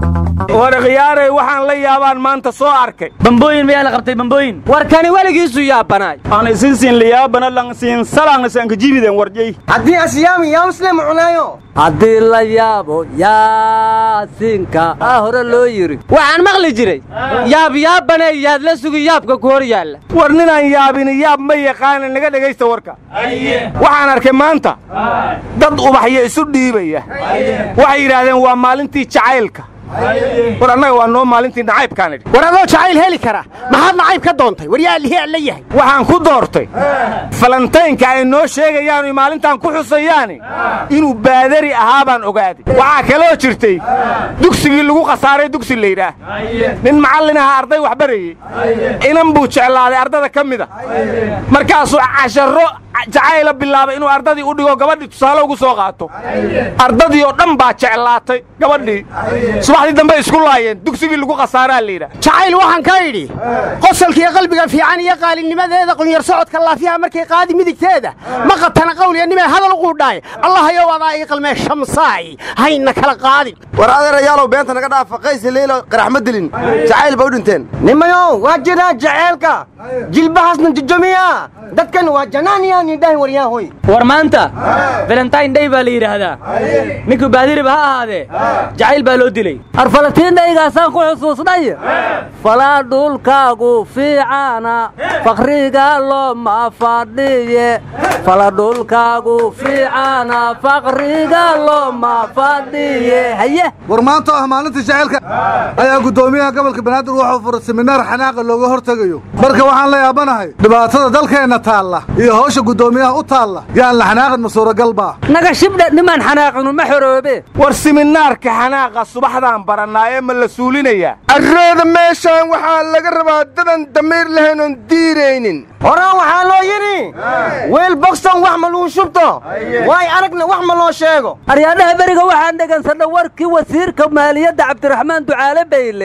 war khiyaaray waxaan la yaabaan maanta soo arkay bambooyin mayaa la qabtay bambooyin warkani weligiisu yaabanaay aan isin siin liyaabana lang siin salang sanka jibiden warjay haddii asyaami yaa muslim cunaayo haddii la yaabo yaasinka aa hore loo yidhi waxaan maqli jiray yaab yaabane yaad la sugi yaabka ku hor yaalla war ninaan yaabini yaab ma yaqaana naga dhegaysta warka waxaan arkay maanta dad ubaxyo isu dhiibaya waxay yidhaahdeen waa maalintii jacaylka war annaga waa noo maalintii nacaybkaan idhi war adoo jacayl heli kara maxaad nacayb ka doontay war yaa lihi alla yahay waxaan ku doortay falantaynka ay noo sheegayaan oy maalintaan ku xusayaani inuu baadari ahaa baan ogaaday waxaa kaloo jirtay dugsigii lagu khasaaray dugsi laydhaah nin macallin aha arday wax barayey inan buu jeclaaday ardada ka mida markaasuu casharro jacayla bilaabay inuu ardadii u dhigo gabadhii tusaale ugu soo qaato ardadii oo dhan baa jeclaatay gabadhii subaxdii dambe isku laayeen dugsigii lagu khasaaraa layidhaah jacayl waxaan ka idhi qosolkiiyo qalbiga fiican iyo qaalinimadeeda qunyar socodka laafiyaha markay qaadi midigteeda ma qatana qawliya nimay hadal quudhaay allahayow adaa ii qalmee shamsaay hayna kala qaadin war adeerayaalow beenta naga dhaafa qaysi leylo qarax ma dilin jacayl ba u dhinteen nimayow waa jiraa jaceelka jilbahaasna jojomiya dadkan waa janaaniyaan idhahi waryaahoy war maanta valentine day baa la yidhaahdaa ninkuu baadiriba ha ahaadee jacayl baa loo dilay arfalatiindhaygaasaan ku xusuusnay falaa dhulkaagu fiicana fakriga looma fadhiye fala dhulkaagu fiicana fakriga looma fadhiye haye war maanta ah maalinta jacaylka ayaa guddoomiyaha gobolka banaadir wuxuu furay seminaar xanaaqa looga hortegayo marka waxaan la yaabanahay dhibaatada dalkeenna taalla iyo hawsha guddoomiyaha u taalla yaan la xanaaqin ma suuragal baa naga shibdhe nimaan xanaaqinu ma xoroobe war siminaarka xanaaqa subaxdaan barannaa ee ma la suulinayaa arrooda meeshaan waxaa laga rabaa dadan damiir lahayn oon diiraynin horaan waxaa loo yidhi weel bogson wax ma luu shubto waay aragna wax ma loo sheego aryaadhaha beriga waxaan dhegaysanna warkii wasiirka maaliyadda cabdiraxmaan ducaale bayle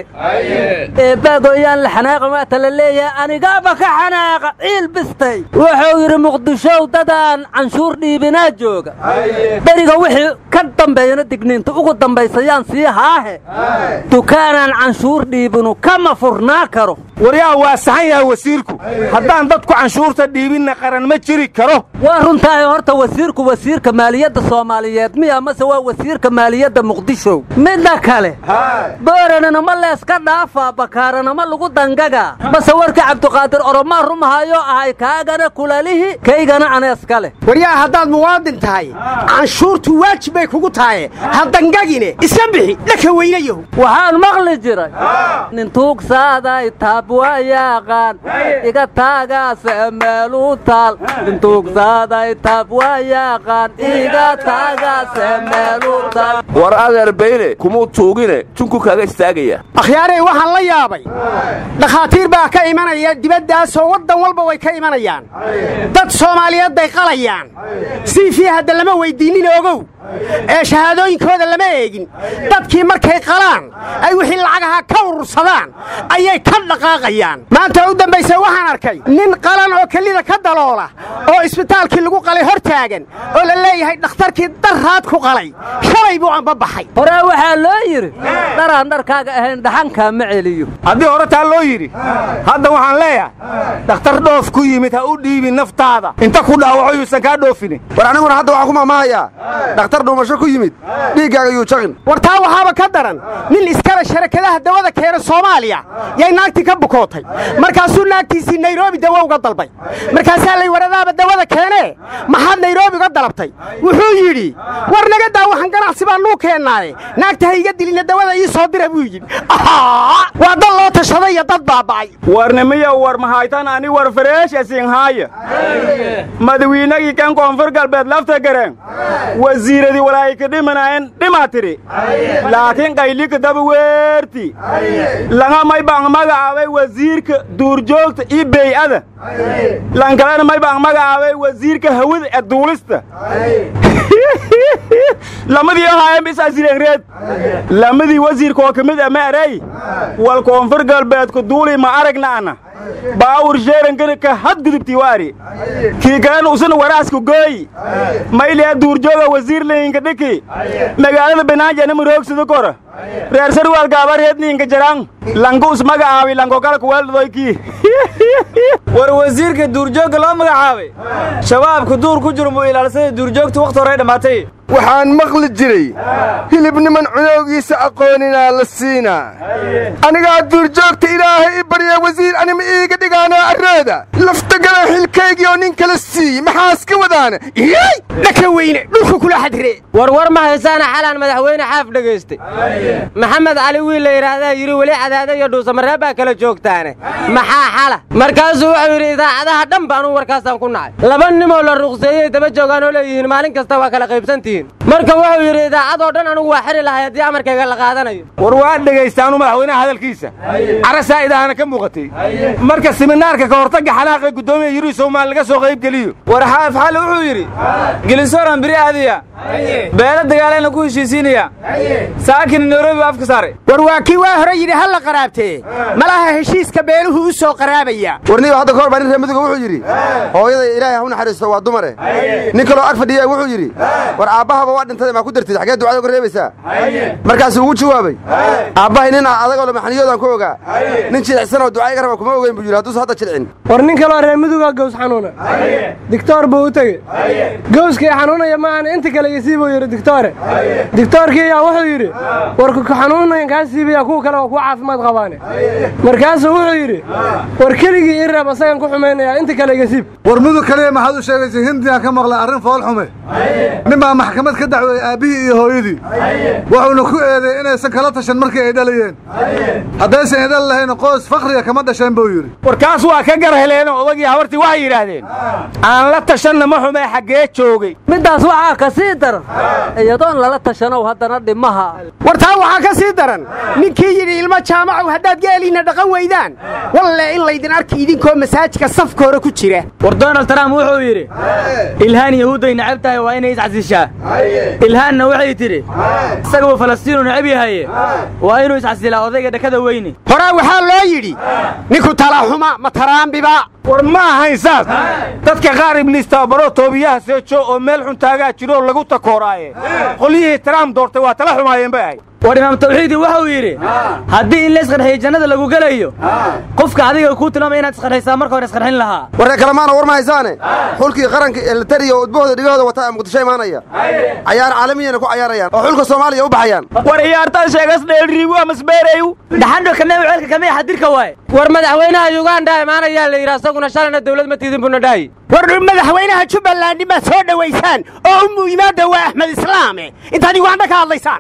eebbaagoyaan la xanaaqan waata la leeyahay anigaaba ka xanaaqa ciil bistay wuxuu yidhi muqdishow dadaan canshuur dhiibinaa jooga beriga wixii ka dambeeyana digniinta ugu dambaysayaan sii haahe dukaanaan canshuur dhiibinu kama furnaa karo waryaa waa saxan yahay wasiirku haddaan dadku canshuurta dhiibinna qaran ma jiri karo waa runtaahay horta wasiirku wasiirka maaliyadda soomaaliyeed miya mase waa wasiirka maaliyadda muqdisho midda kale booranana ma leeska dhaafaa bakaarana ma lagu dangagaa mase warka cabdiqaadir oromaa rumahayo ahay kaagana kulalihi kaygana aneeska leh waryaa haddaad muwaadin tahay canshuurtu waajib bay kugu tahaye ha dangagine iska bixi dhaka weynayahu waxaan maqli jiray nin tuugsaaday taab waa yaaqaan iga taagaase meeluu taal nin tuugsaaday taab waa yaaqaan iga taagaase meeluu taal war adeer bayle kumuu tuugine tunku kaaga istaagaya akhyaarey waxaan la yaabay dhakhaatiir baa ka imanaya dibaddaasoo waddan walba way ka imanayaan dad soomaaliyeed bay qalayaan siifii hadda lama weyddiinnin ogow ee shahaadooyinkooda lama eegin dadkii markay qalaan ay wixii lacagaha ka urursadaan ayay ka dhaqaaqayaan maanta u dambayse waxaan arkay nin qalan oo kelida ka daloola oo isbitaalkii lagu qalay hor taagan oo la leeyahay dhakhtarkii darraad ku qalay shalay buu amba baxay horaa waxaa loo yidhi dharaan dharkaaga ahayn dhaxankaa ma celiyo haddii hore taa loo yidhi hadda waxaan leeyahay dhakhtar dhoof ku yimid ha u dhiibin naftaada inta ku dhaawaco yuusan kaa dhoofinin war aniguna hadda waxaan ku maamahayaa dhakhtar dhuumasho ku yimid dhiiggaaga yuu jaqin war taa waxaaba ka daran nin iskale sharakadaha dawada keena soomaaliya yay naagtii ka bukootay markaasuu naagtiisii nairobi dawo uga dalbay markaasaa lay waradaaba dawada keenee maxaad nairobi uga dalabtay wuxuu yidhi war naga daa waxaan ganacsi baa nuu keennaaye naagta ha iga dilina dawada ii soo dira buu yidhi waa dad loo tashaday iyo dad baaba'ay warnimiya war mahaytan ani war fareesha siinhaaya madawiinagii kan koonfur galbeed lafta gareen wasiiradii walaayka dhimanayen dhimaa tiri laakiin qaylika daba weerti langa may baan magacaabay wasiirka duurjoogta iyo bey'ada lan kalena may baan magacaabay wasiirka hawada ee duulista lamadii ahaayeen bisaasireenreed lamadii wasiirka oo ka mid a ma erey wal koonfur galbeedku duuli ma aragna ana baawur sheerankana ka hadgudubtii waari kii kalena usuna waraasku gooyi mayliya duurjooga wasiir layinka dhiki magaalada banaanjana maroogsida kora reer sarwaal gaabareedniinka jaraan langu usmaga aawi lankokala kuweeldoykii war wasiirka duurjoogga loo magacaabay shabaabku duur ku jiro muu ilaalsada duurjoogtu wakhti horey dhammaatay waxaan maqli jiray hilib niman cunowgiisa aqooninaa la siinaa anigaa duurjoogta ilaahay i barya wasiir anima iiga dhigaanaa arrooda laftagala xilkaygii oo nin kala siiye maxaas ka wadaana iyay dhaka weyne dhulka kula xadire war war ma haysaana xalaan madaxweyne xaaf dhegaystay maxamed cali wiil la yidhaahdaa yidhi weli cadaada iyo dhuusamareeb baa kala joogtaane maxaa xala markaasuu wuxuu yidhi idaacadaha dhan baanuu warkaasaan ku nacay laba nimoo la ruqseeyey daba joogaan oo leeyihiin maalin kasta waa kala qaybsantihiin marka wuxuu yidhi idaacadoo dhan anugu waa xiri lahay haddii amarkayga la qaadanayo war waa dhegaystaanu madaxweynaha hadalkiisa cara saa'idahana ka muuqatay marka siminaarka ka hortagga xanaaqee guddoomiya yuri soomaali laga soo qayb geliyo war xaaf xali wuxuu yidhi gelinsoran biri aadiya beelo dagaalena ku heshiisiinaya saakina nairobi baa afka saaray war waa kii waa hore yidhi ha la qaraabtee malaha heshiiska beeluhu u soo qaraabaya warniba hadda ka hor baa nin reer midiga wuxuu yidhi hooyada ilaahay ha u naxariisto waa dumare nin kaloo ag fadhiya wuxuu yidhi war aabbahaba waa dhintay maa ku dartid xaggee ducada uga reebaysaa markaasuu ugu jawaabay aabbahay nin adagoo lamaxaniyoodaan ku ogaa nin jilicsan oo ducaa iga raba kuma ogeyn buu yidhi hadduusa hadda jilcin war nin kaloo reer miduga gows xanuuna digtoor buu u tegey gowskii xanuunaya maahan inta kale isii buu yidhi digtoore digtoorkii ayaa wuxuu yidhi war ku xanuunayan kaa siibaya kuwa kale waa kuwa caafimaad qabaane markaasuu wuxuu yidhi war keligii ii reeb asagan ku xumaynayaa inta kale iga siib war mudug kaliya maxaad u sheegaysa hindiyaan ka maqlay arrin fool xume nin baa maxkamad ka dacweeyey aabbihii iyo hooyadii wuxuuna ku eedeey inaysan kala tashan markii ay dhalayeen haddaysan idhal lahayn qoys fakhriga kama dhasheen buu yidhi warkaas waa ka gar heleenoo odagii habartii waxay yidhaahdeen aan la tashanna ma xumee xaggee joogay middaas waxaa ka sii daran iyadoon lala tashanow haddana dhimaha war taa waxaa ka sii daran ninkii yidhi ilmo jaamacow haddaad geeliinna dhaqan weydaan walle in laydin arki idinkoo masaajidka safka hore ku jira war donald trump wuxuu yidhi ilhaan yahuudday necab tahay waa inay iscasishaa ilhaanna waxay tidhi isaguu falastiinu necab yahaye waa inuu iscasilaa odayga dhakada weyne horaa waxaa loo yidhi ninku talaxuma ma taraambiba war ma ahayn saas dadka qaar ibliis tababaro toobiyaha seejo oo meel xun taagaa jiroo lagu takooraaye qolyihii taraam doortay waa tala xumaayeen bay ahayd war imaam tawxiidi wuxuu yidhi haddii in la isqarxiyo jannada lagu gelayo qofka adiga kuu tilmaamaya inaad isqarxaysaa marka hore isqarxin lahaa warree kalemaana war ma haysaane xulkii qaranka elitariya oo udbahooda dhigahooda wataa muqdisho imaanaya cayaar caalamiyana ku cayaarayaan oo xulka soomaaliya u baxayaan war ciyaartaan sheegas dheelriigu amasbeerayu dhaxandho kamee ceelka kamee xadirka waaye war madaxweynaha yuganda imaanayaa la yidhi asaguna shalayna dawlad ma tiidin buna dhaayi war madaxweynaha jubbaland maad soo dhowaysaan oo u yimaada waa axmed islaame intaad uganda ka hadlaysaan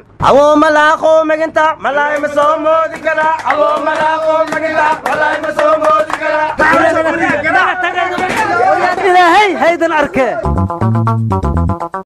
ilaahay haydan arkee